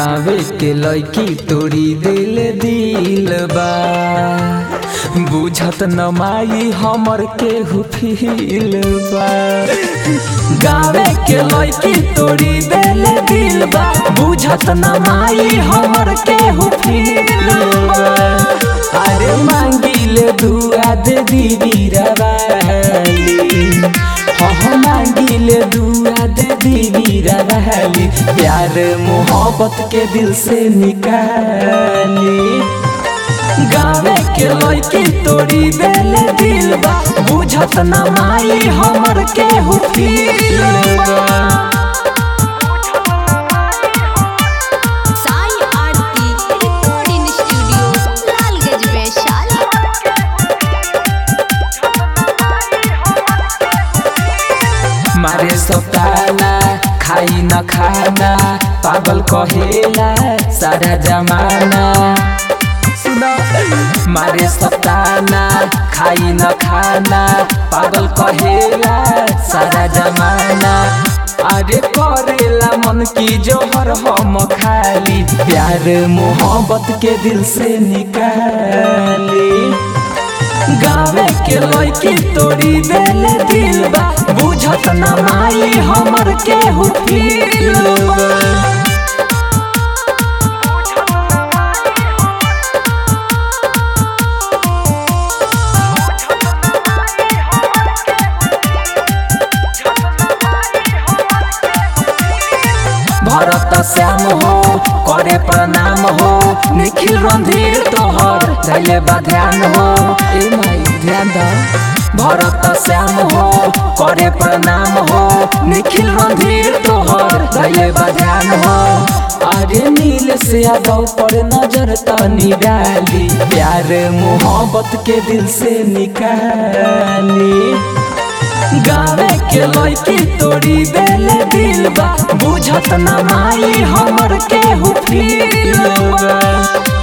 गावे के लड़की तोड़ी दिल दिल बा बुझत न माई हमर केहू फील बा गावे के लड़की तोड़ी दिल दिल बा बुझत न माई हमर केहू फील बा अरे मांगिले दुआ दे दीदी रवाली हाँ मांगिले दुआ दे दीदी रवाली प्यार मोहब्बत के दिल से निकाली गावे के लड़की तोड़ी देले दिल बा बुझत न माई हमर केहू फील बा साई आरती रिकॉर्डिंग स्टूडियो लालगंज वैशाली मारे सताना खाई न खाना पागल कहेला सारा जमाना सुनो मारे सताना खाई न खाना पागल कहेला सारा जमाना अरे करेला मन की जोहर हम खाली प्यार मोहब्बत के दिल से निकाली गावे के लड़की तोड़ी देले दिल बा बुझत न माई हमर केहू फील बा भरत श्याम हो करे प्रणाम हो निखिल रणधीर तोहर धैले बा ध्यान हो ए माई ध्यान द भरत श्याम हो करे प्रणाम हो निखिल रणधीर तोहर धैले बा ध्यान हो अरे नील से यादव पर नजर तनी डाली प्यार मोहब्बत के दिल से निकाली गावे के लड़की तोड़ी देले दिल बा बुझत न माई हमर केहू फील बा